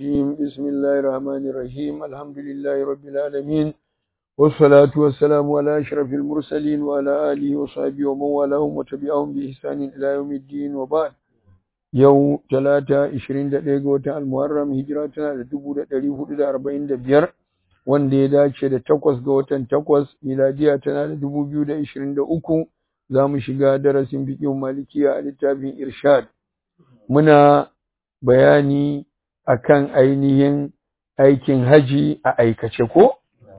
الرجيم بسم الله الرحمن الرحيم الحمد لله رب العالمين والصلاة والسلام على أشرف المرسلين وعلى آله وصحبه ومن والاهم وتبعهم بإحسان إلى يوم الدين وبعد yau talata 21 ga watan almuharram hijira tana da 1445 wanda ya dace da takwas ga watan takwas miladiya tana da 2023 za mu shiga darasin fiqhin malikiya a littafin irshad muna bayani akan ainihin aikin haji a aikace ko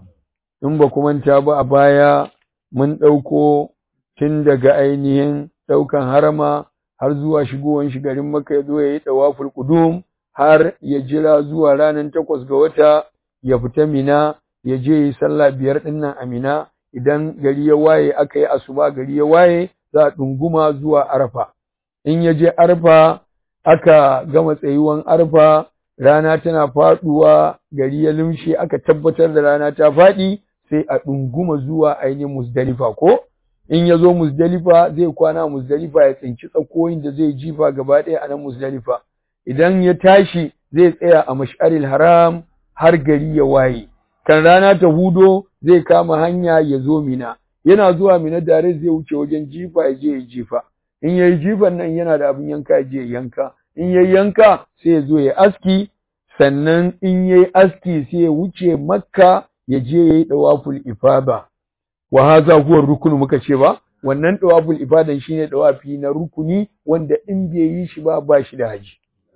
in ba manta ba a baya mun ɗauko tun daga ainihin ɗaukan harama har zuwa shigowan shi garin Makka ya zo ya yi tawaful qudum har ya jira zuwa ranar takwas ga wata ya fita Mina ya je yi sallah biyar din nan a Mina idan gari ya waye aka yi asuba gari ya waye za a dunguma zuwa Arfa in ya je Arfa aka gama tsayuwan Arfa rana tana faduwa gari ya lumshe aka tabbatar da rana ta faɗi sai a dunguma zuwa ainihin Muzdalifa ko in ya zo Muzdalifa zai kwana Muzdalifa ya tsinci tsakoyin da zai jifa gaba ɗaya a nan Muzdalifa idan ya tashi zai tsaya a mash'aril haram har gari ya waye kan rana ta hudo zai kama hanya ya zo Mina yana zuwa Mina dare zai wuce wajen jifa ya je ya jifa in yayi jifan nan yana da abin yanka ya je ya yanka in yayi yanka sai ya zo ya aski sannan in yayi aski sai ya wuce Makka ya je yayi dawaful ifada wa haza huwa rukunu muka ce ba wannan dawaful ibadan shine dawafi na rukuni wanda in bai yi shi ba ba shi da haji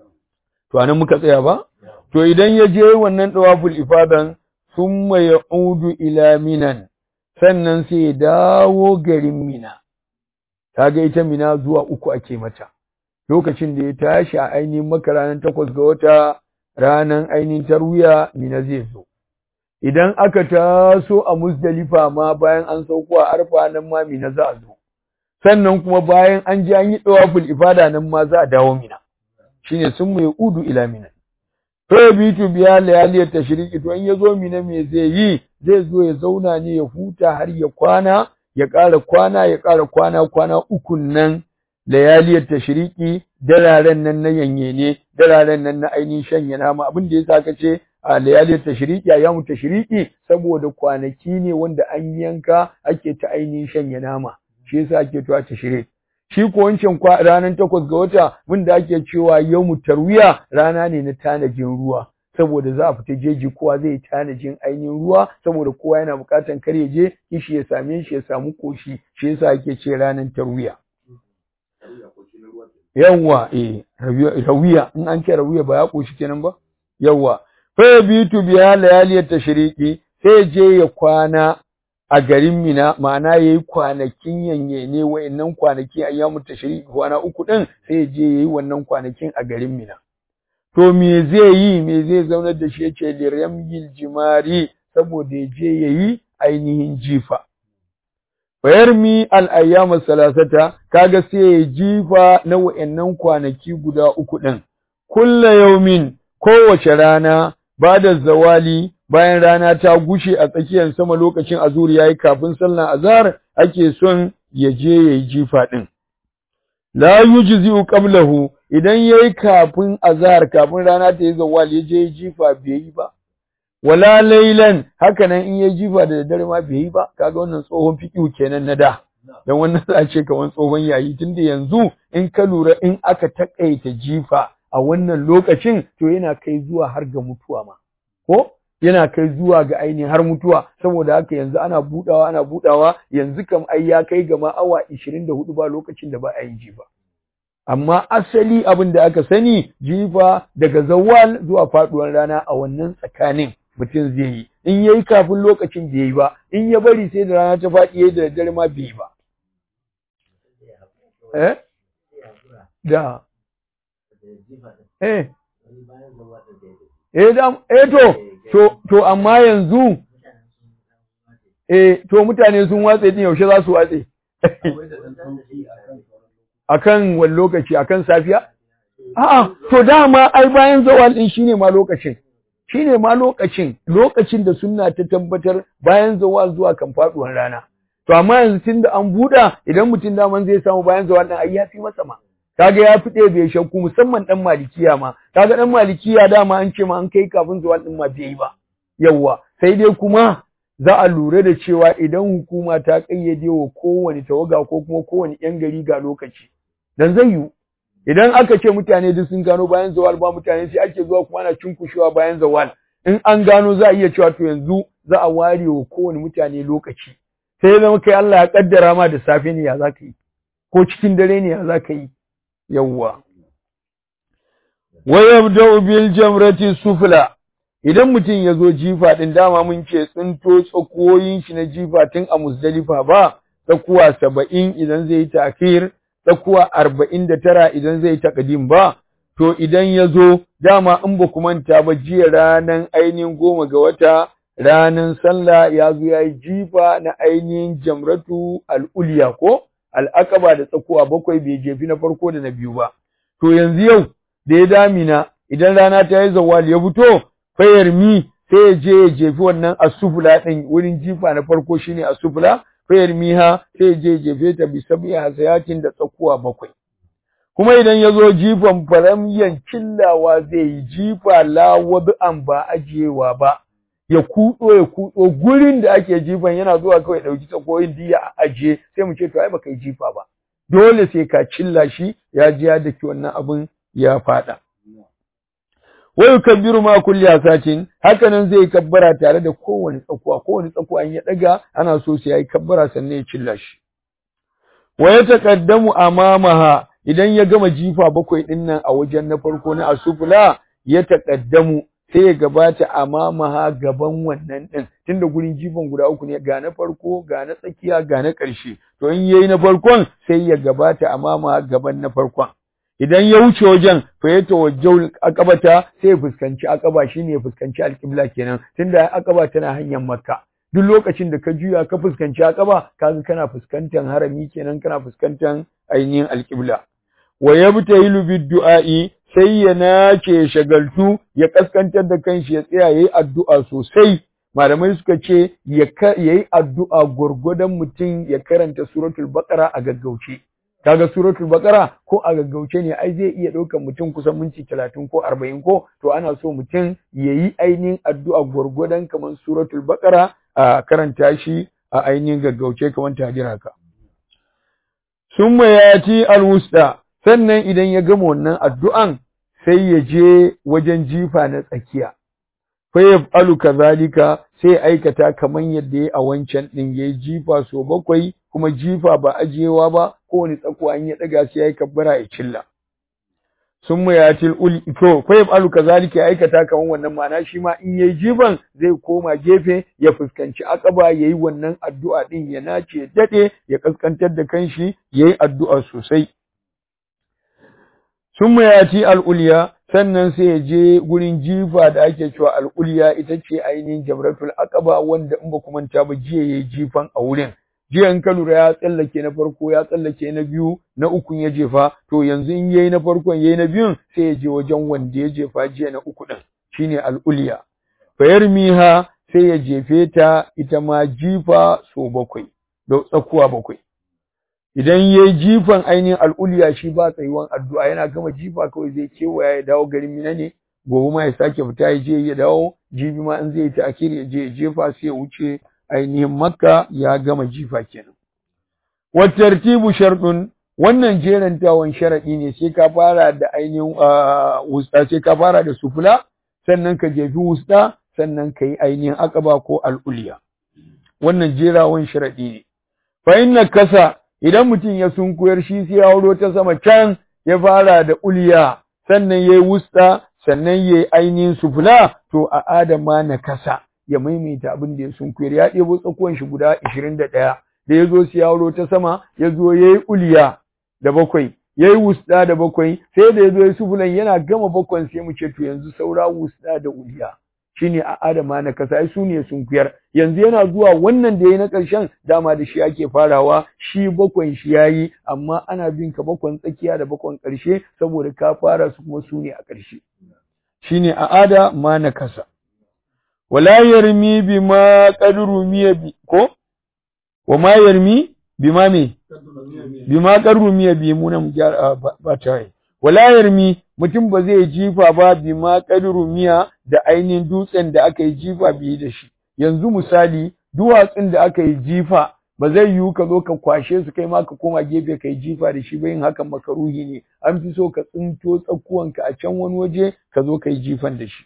to anan muka tsaya ba to idan ya je wannan dawaful ibadan thumma yaudu ila minan sannan sai ya dawo garin mina kaga ita mina zuwa uku ake mata lokacin da ya tashi a ainihin maka ranar takwas ga wata ranar ainihin tarwiya mina zai zo idan aka taso a Muzdalifa ma bayan an sauko a Arfa nan ma Mina za a zo sannan kuma bayan an ji an yi dawaful ibada nan ma za a dawo Mina shine sun mai udu ila Mina to bitu biya layaliyar tashriki to in ya zo Mina me zai yi zai zo ya zauna ne ya huta har ya kwana ya ƙara kwana ya ƙara kwana kwana ukun nan layaliyar tashriki dararen nan na yanye ne dararen nan na ainihin shanya nama abin da yasa ka ce a layalin tashriki a yamu tashriki saboda kwanaki ne wanda an yanka ake ta ainihin shanya nama shi yasa ake tuwa tashrik shi ko wancan ranar takwas ga wata mun da ake cewa yawmu tarwiya rana ne na tanajin ruwa saboda za a fita jeji kowa zai tanajin ainihin ruwa saboda kowa yana bukatan kar ya je kishi ya same shi ya samu koshi shi yasa ake ce ranar tarwiya yawwa eh rawiya in an ce rawiya ba ya koshi kenan ba yawwa fa bitu biya layaliyat tashriqi sai je ya kwana a garin Mina ma'ana yayi kwanakin yanye ne wayannan kwanaki ayyamu tashriqi kwana uku din sai je yayi wannan kwanakin a garin Mina to me zai yi me zai zaunar da shi yace liramyil jimari saboda ya je yayi ainihin jifa fayarmi al-ayyam salasata kaga sai ya jifa na wayannan kwanaki guda uku din kullu yawmin kowace rana ba da zawali bayan rana ta gushe a tsakiyar sama lokacin azur yayi kafin sallar azhar ake son ya je yayi jifa din la yujzi'u qablahu idan yayi kafin azhar kafin rana ta yi zawali ya je jifa bai yi ba wala laylan hakanan in yayi jifa da daddare ma bai yi ba kaga wannan tsohon fiqhu kenan na da dan wannan za ce kaman tsohon yayi tunda yanzu in ka lura in aka takaita jifa a wannan lokacin to yana kai zuwa har ga mutuwa ma ko yana kai zuwa ga ainihin har mutuwa saboda haka yanzu ana budawa ana budawa yanzu kam ai ya kai ga ma awa 24 ba lokacin da ba a yin jifa amma asali abin da aka sani jifa daga zawal zuwa faduwar rana a wannan tsakanin mutum zai yi in yayi kafin lokacin da yayi ba in ya bari sai da rana ta faɗi yayi da daddare ma bai ba eh da Eh. Eh da eh to to to amma yanzu eh to mutane sun watse din yaushe za su watse akan wani lokaci akan safiya a'a to dama ai bayan zawal din shine ma lokacin shine ma lokacin lokacin da sunna ta tabbatar bayan zawal zuwa kan faduwar rana to amma yanzu tunda an buɗa idan mutum daman zai samu bayan zawal din ai yafi masa ma kaga ya fi ɗaya bai shakku musamman ɗan malikiya ma kaga ɗan malikiya dama an ce ma an kai kafin zawal ɗin ma bai yi ba yawwa sai dai kuma za a lura da cewa idan hukuma ta ƙayyade wa kowane tawaga ko kuma kowane ƴan gari ga lokaci dan zai yiwu idan aka ce mutane duk sun gano bayan zawal ba mutane sai ake zuwa kuma ana cunkushewa bayan zawal in an gano za a iya cewa to yanzu za a ware wa kowane mutane lokaci sai ya zama kai Allah ya kaddara ma da safe ne ya za ka yi ko cikin dare ne ya za ka yi yawwa wa yabda'u bil jamrati sufla idan mutum ya zo jifa din dama mun ce tsinto tsakoyin shi na jifa tun a Muzdalifa ba tsakuwa saba'in idan zai yi takir tsakuwa arba'in da tara idan zai yi takadim ba to idan ya zo dama in ba ku manta ba jiya ranar ainihin goma ga wata ranar sallah ya zo ya yi jifa na ainihin jamratu al'uliya ko al'akaba da tsakuwa bakwai bai jefi na farko da na biyu ba to yanzu yau da ya damina idan rana ta yi zawal ya fito fayar mi sai ya je ya jefi wannan asufula ɗin wurin jifa na farko shine asufula fayar miha sai ya je ya jefe ta bi sabi hasayatin da tsakuwa bakwai kuma idan ya zo jifan faramiyan cillawa zai yi jifa lawabi'an ba ajiyewa ba ya kudo ya kudo gurin da ake jifan yana zuwa kawai dauki tsakoyin diya a ajiye sai mu ce to ai baka yi jifa ba dole sai ka cilla shi ya ji ya daki wannan abin ya fada wa yukabbiru ma kulli asatin haka nan zai kabbara tare da kowane tsakuwa kowane tsakuwa in ya daga ana so sai yayi kabbara sannan ya cilla shi wa yataqaddamu amamaha idan ya gama jifa bakwai din nan a wajen na farko na asufula ya taƙaddamu sai ya gabata amamaha gaban wannan din tunda gurin jifan guda uku ne ga na farko ga na tsakiya ga na ƙarshe to in yayi na farkon sai ya gabata amamaha gaban na farkon idan ya wuce wajen fa ya tawajjau akabata sai ya fuskanci akaba shine ya fuskanci alƙibla kenan tunda akaba tana hanyar makka duk lokacin da ka juya ka fuskanci akaba kaga kana fuskantar harami kenan kana fuskantar ainihin alƙibla wa yabtahilu bid-du'a'i sai ya nace shagaltu ya kaskantar da kanshi ya tsaya yayi addu'a sosai malamai suka ce ya yayi addu'a gurgudan mutum ya karanta suratul baqara a gaggauce kaga suratul baqara ko a gaggauce ne ai zai iya ɗaukar mutum kusan minti 30 ko 40 ko to ana so mutum yayi ainihin addu'a gurgudan kamar suratul baqara a karanta shi a ainihin gaggauce kamar tajira ka summa yati alwusta sannan idan ya gama wannan addu'an sai ya je wajen jifa na tsakiya fa yaf'alu kazalika sai ya aikata kaman yadda ya a wancan din yayi jifa so bakwai kuma jifa ba ajiyewa ba kowane tsakuwa an ya daga sai yayi kabbara ya cilla summa yatil ul to fa yaf'alu kazalika ya aikata kaman wannan ma'ana shi ma in yayi jifan zai koma gefe ya fuskanci akaba yayi wannan addu'a din ya nace dade ya kaskantar da kanshi yayi addu'a sosai sun ya ci al'uliya sannan sai ya je gurin jifa da ake cewa al'uliya ita ce ainihin jamratul aqaba wanda in ba ku manta ba jiya yayi jifan a wurin jiya in ka lura ya tsallake na farko ya tsallake na biyu na ukun ya jefa to yanzu in yayi na farkon yayi na biyun sai ya je wajen wanda ya jefa jiya na uku din shine al'uliya fayarmiha sai ya jefe ta ita ma jifa so bakwai da tsakuwa bakwai idan ya yi jifan ainihin al'uliya shi ba tsayuwan addu'a yana gama jifa kawai zai kewaya ya dawo garin mina ne gobe ma ya sake fita ya je ya dawo jibi ma in zai yi ta'akir ya je ya jefa sai ya wuce ainihin makka ya gama jifa kenan wa tartibu sharɗun wannan jerantawan sharaɗi ne sai ka fara da ainihin wusta sai ka fara da sufula sannan ka jefi wusta sannan ka yi ainihin akaba ko al'uliya wannan jerawan sharaɗi ne fa inna kasa idan mutum ya sunkuyar shi sai ya wuro ta sama can ya fara da uliya sannan yayi wusta sannan yayi ainihin sufula to a adama na kasa ya maimaita abin da ya sunkuyar ya ɗebo tsakuwan shi guda 21 da ya zo sai ya wuro ta sama ya zo yayi uliya da bakwai yayi wusta da bakwai sai da ya zo ya sufulan yana gama bakwan sai mu ce to yanzu saura wusta da uliya shine a adama na kasa ai sune sunkuyar yanzu yana zuwa wannan da yayi na ƙarshen dama da shi ake farawa shi bakwan shi yayi amma ana bin ka bakwan tsakiya da bakwan ƙarshe saboda ka fara su kuma sune a ƙarshe shine a ada ma na kasa wala yarmi bima qadru miya bi ko wa ma yarmi bima me bima qarrumiya bi munan ba ta yi wala yarmi mutum ba zai jifa ba bima qarrumiya da ainihin dutsen da aka yi jifa bi da shi yanzu misali duwatsun da aka yi jifa ba zai yiwu ka zo ka kwashe su kai ma ka koma gefe ka yi jifa da shi ba yin hakan makaruhi ne an fi so ka tsinto tsakuwanka a can wani waje ka zo ka yi jifan da shi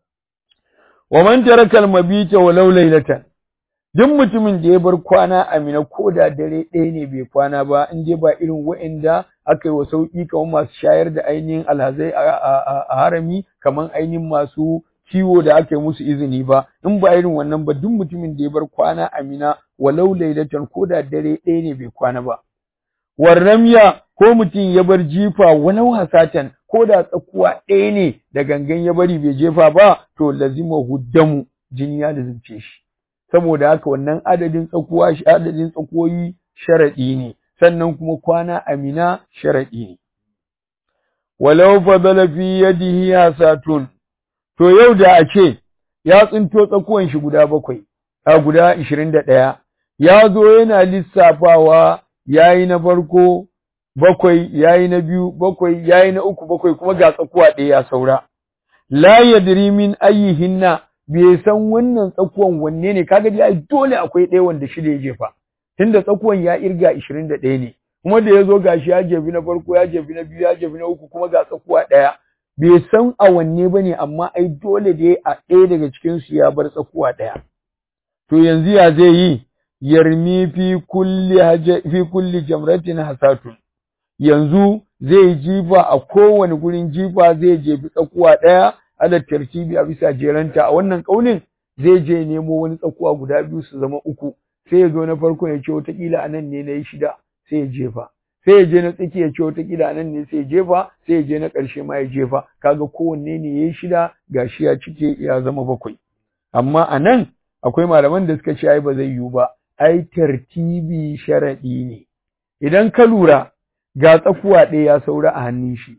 wa man taraka al-mabita walau laylatan duk mutumin da ya bar kwana a mina ko da dare ɗaya ne bai kwana ba in dai ba irin wa'inda aka yi wa sauƙi kamar masu shayar da ainihin alhazai a harami kamar ainihin masu kiwo da aka yi musu izini ba in ba irin wannan ba duk mutumin da ya bar kwana a mina walau lailatan ko da dare ɗaya ne bai kwana ba warramya ko mutum ya bar jifa walau hasatan ko da tsakuwa ɗaya ne da gangan ya bari bai jefa ba to lazima huddamu jini ya lazimce shi saboda haka wannan adadin tsakuwa adadin tsakuwoyi sharaɗi ne sannan kuma kwana amina sharaɗi ne walau fadala fi yadihi hasatun to yau da a ce ya tsinto tsakuwan shi guda bakwai a guda ishirin da ɗaya ya zo yana lissafawa yayi na farko bakwai yayi na biyu bakwai yayi na uku bakwai kuma ga tsakuwa ɗaya ya saura la yadri min ayyihinna bai san wannan tsakuwan wanne ne kaga dai dole akwai ɗaya wanda shida ya jefa tunda tsakuwan ya irga 21 ne kuma da yazo gashi ya jefi na farko ya jefi na biyu ya jefi na uku kuma ga tsakuwa ɗaya bai san a wanne bane amma ai dole dai a ɗaya daga cikin su ya bar tsakuwa ɗaya to yanzu ya zai yi yarmi fi kulli haja fi kulli jamratin hasatun yanzu zai jifa a kowane gurin jifa zai jefi tsakuwa ɗaya ala tartibi a bisa jeranta a wannan kaulin zai je nemo wani tsakuwa guda biyu su zama uku sai ya zo na farko ya ce wataƙila anan ne na yi shida sai ya jefa sai ya je na tsaki ya ce wataƙila anan ne sai ya jefa sai ya je na ƙarshe ma ya jefa kaga kowanne ne ya yi shida gashi ya cike ya zama bakwai amma a nan akwai malaman da suka ce ai ba zai yiwu ba ai tartibi sharaɗi ne idan ka lura ga tsakuwa ɗaya ya saura a hannun shi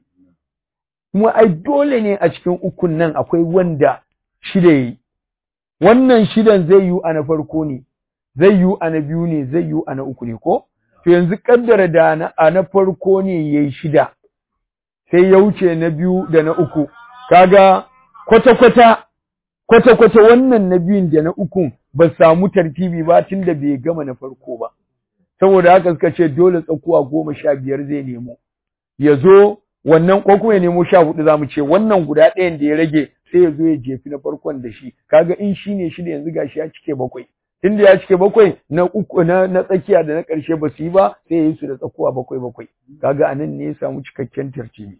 kuma ai dole ne a cikin ukun nan akwai wanda shida yi wannan shidan zai yi a na farko ne zai yi a na biyu ne zai yi a na uku ne ko to yanzu kaddara da na a na farko ne yayi shida sai ya wuce na biyu da na uku kaga kwata kwata kwata kwata wannan na biyun da na ukun ba samu tartibi ba tunda bai gama na farko ba saboda haka suka ce dole tsakuwa goma sha biyar zai nemo ya zo wannan ko kuma ya nemo sha hudu zamu ce wannan guda ɗayan da ya rage sai ya zo ya jefi na farkon da shi kaga in shi ne shi da yanzu gashi ya cike bakwai tunda ya cike bakwai na uku na, na tsakiya da na ƙarshe ba su yi ba sai ya yi su da tsakuwa bakwai bakwai kaga anan ne ya samu cikakken tartibi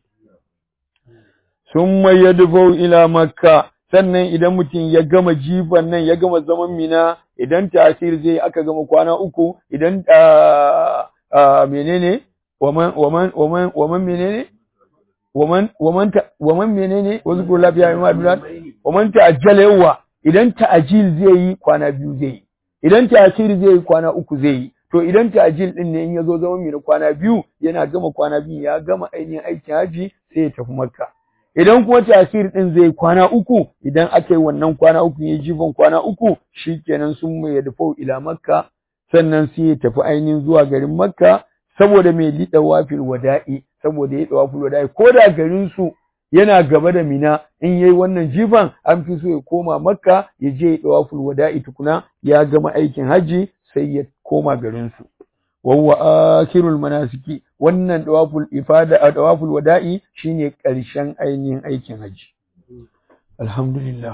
summa yadfau ila makka sannan idan mutum ya gama jifan nan ya gama zaman mina idan tasir zai aka gama kwana uku idan menene waman waman waman waman menene waman waman waman menene wazkur lafiya mai madulat waman ta'ajjala yawa idan ta'ajil zai yi kwana biyu zai yi idan ta'asir zai yi kwana uku zai yi to idan ta'ajil din ne in yazo zama mina kwana biyu yana gama kwana biyu ya gama ainihin aikin haji sai ya tafi makka idan kuma tasir din zai kwana uku idan aka yi wannan kwana uku ya jifan kwana uku shikenan sun mai yadfau ila makka sannan sai ya tafi ainihin zuwa garin makka saboda mai liɗa wafil wada'i saboda ya wafil wada'i ko da garin su yana gaba da mina in yayi wannan jifan an fi so ya koma makka ya je ya wafil wada'i tukuna ya gama aikin haji sai ya koma garin su wa huwa akhirul manasiki wannan dawaful ifada dawaful wada'i shine ƙarshen ainihin aikin haji alhamdulillah